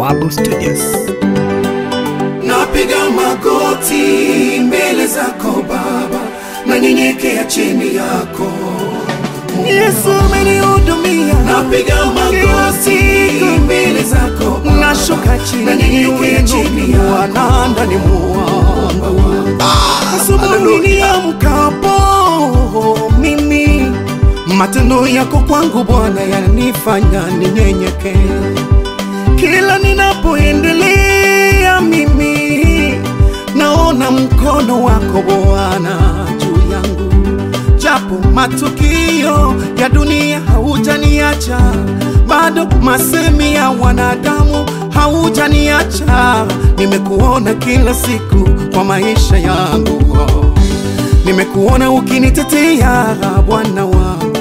Bawabu Studios. napiga magoti mbele zako Baba, nanyenyekea chini yako. Yesu umenihudumia, Napiga magoti mbele zako Baba, nashuka chini nanyenyekea chini yako. Bwana ndani mwangu. Asubuhi niamkapo mimi, matendo yako kwangu Bwana yanifanya ninyenyekee. Kila ninapoendelea mimi, naona mkono wako Bwana juu yangu, japo matukio ya dunia haujaniacha, bado masemi ya wanadamu haujaniacha. Nimekuona kila siku kwa maisha yangu, nimekuona ukinitetea Bwana wangu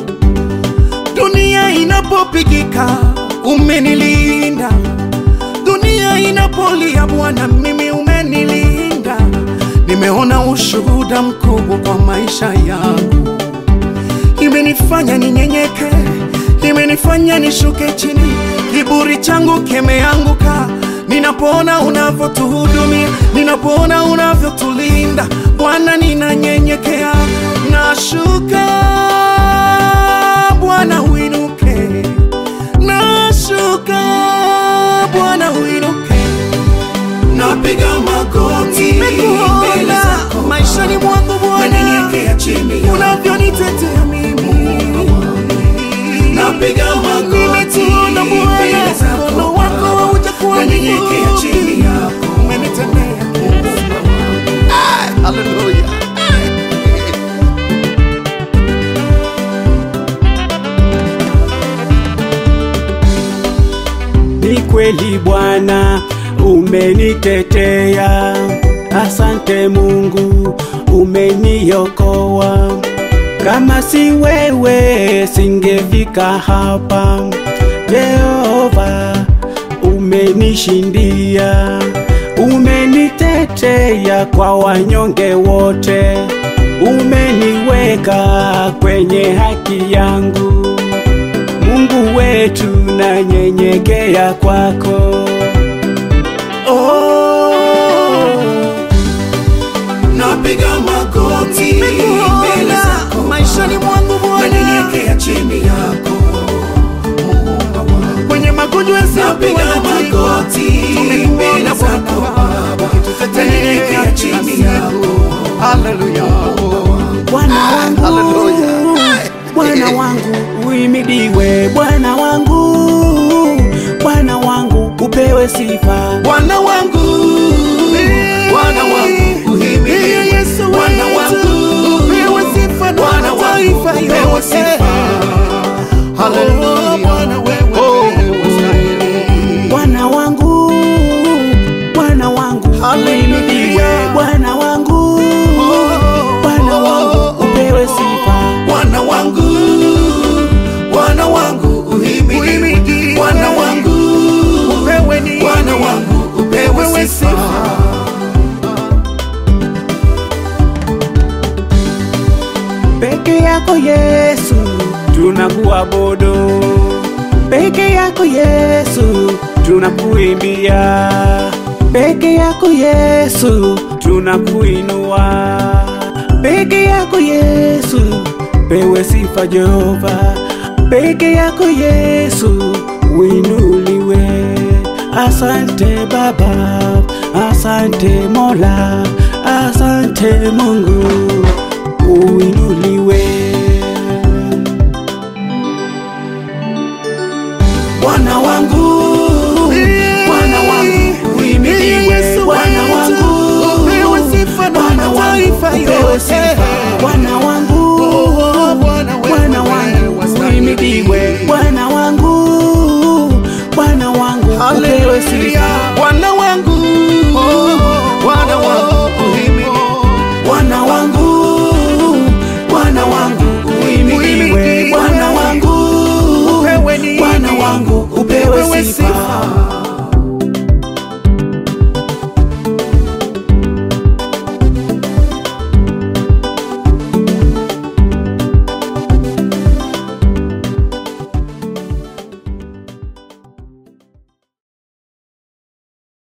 dunia inapopigika umenilinda, dunia inapolia Bwana mimi umenilinda. Nimeona ushuhuda mkubwa kwa maisha yangu, imenifanya ninyenyeke, imenifanya nishuke chini, kiburi changu kimeanguka. Ninapoona unavyotuhudumia, ninapoona unavyotulinda Bwana, ninanyenyekea, nashuka Bwana uinuke, nashuka Bwana uinuke. Napiga magoti mbele Nimekuona zako maishani mwangu Bwana, nanyenyekea chini yako. unavyonitetea mimi. Napiga magoti Nimekuona mbele Bwana, zako mkono wako Baba, haujakuwa nanyenyekea chini mfupi. yako. Umenitendea Haleluya. Ni kweli Bwana umenitetea, asante Mungu umeniokoa. Kama si wewe singefika hapa. Yehova umenishindia, umenitetea kwa wanyonge wote, umeniweka kwenye haki yangu. Mungu wetu nanyenyekea kwako. Oh, Napiga magoti mbele Nimekuona zako maishani mwangu Bwana, nanyenyekea chini yako. kwenye magonjwa Napiga yasiyokuwa na tiba. magoti mbele zako Baba, nanyenyekea chini yako. Haleluya. Bwana wangu, Haleluya. Bwana wangu uimidiwe, Bwana wangu, Bwana wangu upewe sifa. Bwana wangu, Bwana wangu uhimidiwe. Yesu Bwana wetu, wangu, upewe sifa na Bwana wangu mataifa upewe yote. sifa. Oh, Bwana wewe unastahili. Bwana wangu, Bwana wangu uimidiwe, Bwana wangu, Bwana wangu upewe sifa. Bwana wangu, Bwana wangu uhimidiwe. Uhimidiwe. Bwana wangu, Wewe ni Bwana wangu upewe Wewe sifa. Peke yako Yesu tunakuabudu, peke yako Yesu tunakuimbia, peke yako Yesu tunakuinua, peke yako Yesu pewe sifa Jehova, peke yako Yesu uinuliwe. Asante Baba, asante Mola, asante Mungu uinuliwe. Bwana wangu, Bwana wangu uhimidiwe. Yesu Bwana wetu, wangu, upewe sifa na Bwana wangu mataifa upewe yote. sifa. Bwana wangu, Oh, Bwana wewe Bwana wangu wastahili. uimidiwe. Bwana wangu, Bwana wangu upewe sifa. Bwana wangu, Bwana wangu uhimidiwe. Bwana wangu, Bwana wangu uhimidiwe. Bwana wangu, Wewe ni Bwana wangu upewe Upewe sifa.